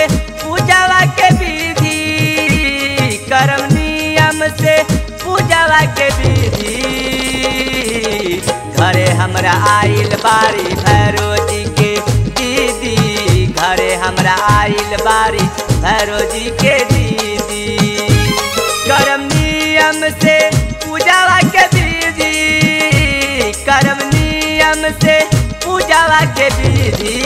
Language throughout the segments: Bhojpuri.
पूजावा के विधि करम नियम से पूजावा के विधि घरे हमरा आइल बारी भैरो जी के दीदी घरे हमरा आइल बारी भैरो जी के दीदी करम नियम से पूजावा के विधि करम नियम से पूजावा के विधि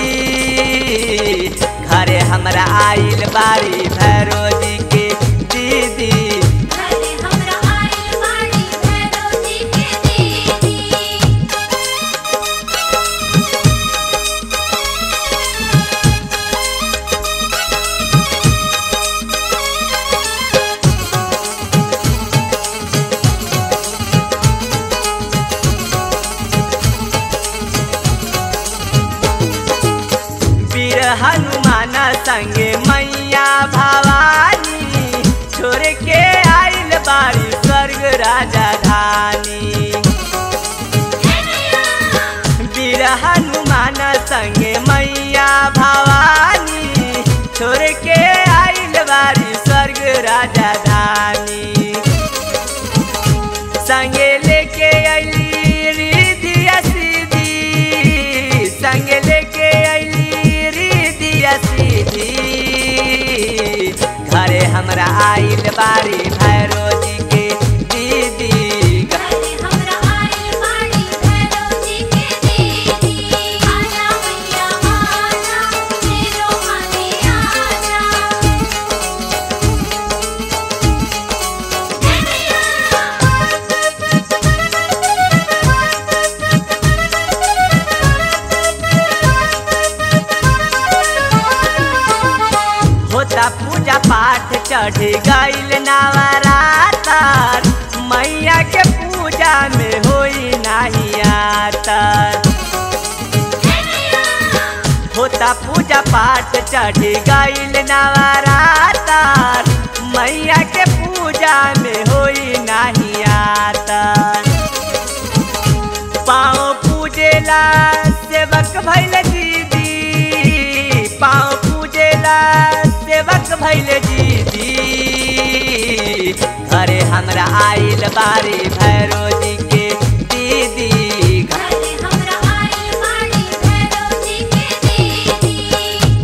घरे हमरा आइल बारी भैरो जी के दीदी घरे हमरा आइल बाड़ी भैरव जी के दीदी वीर हनुमान संगे मैया भवानी छोड़ के आइल बारी स्वर्ग राजा धानी वीर हनुमान संगे मैया भवानी छोड़ के आइल बारी स्वर्ग राजा धानी संगे लेके अली रिधिया सीधी संगे लेके अली रिधिया सीधी घरे हमरा आइल बारी भैरो जी के दीदी घरे हमरा आइल बाड़ी भैरव जी के दीदी आजा मैया आजा मेरो माने आजा होता पूजा पाठ चढ़ गईल नवरातर मैया के पूजा में होई नाही आतर होता पूजा पाठ चढ़ गईल नवरातर मैया के पूजा में होई नाही आतर पाँव पूजेला सेवक भैल दीदी पाँव पूजेला सेवक भैल दीदी घरे हमरा आइल बारी भैरो जी के दीदी घरे हमरा आइल बाड़ी भैरव जी के दीदी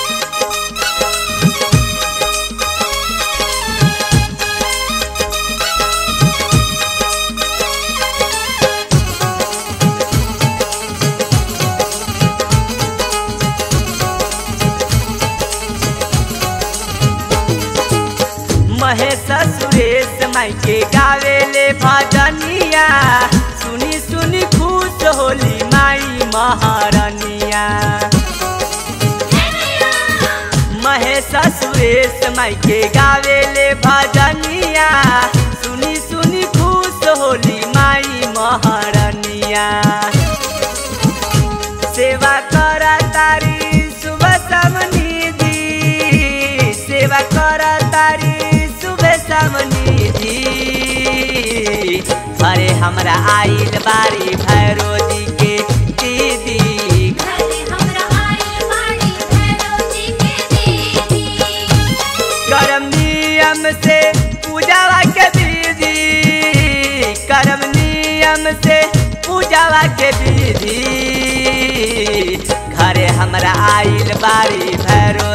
महेश सुरेश माई के गावेले भजनिया सुनी सुनी खुश होली माई महारनिया महेश सुरेश माई के गावेले भजनिया सुनी सुनी खुश होली माई महारनिया सेवा करा तारी सुबह समनिधि सेवा करा तारी सुबह समनिधि अरे हमरा आइल बारी भैरो जी के दीदी घरे हमरा आइल बाड़ी भैरव जी के दीदी करम नियम से पूजावा के विधि करम नियम से पूजावा के विधि घरे हमरा आइल बारी भैरो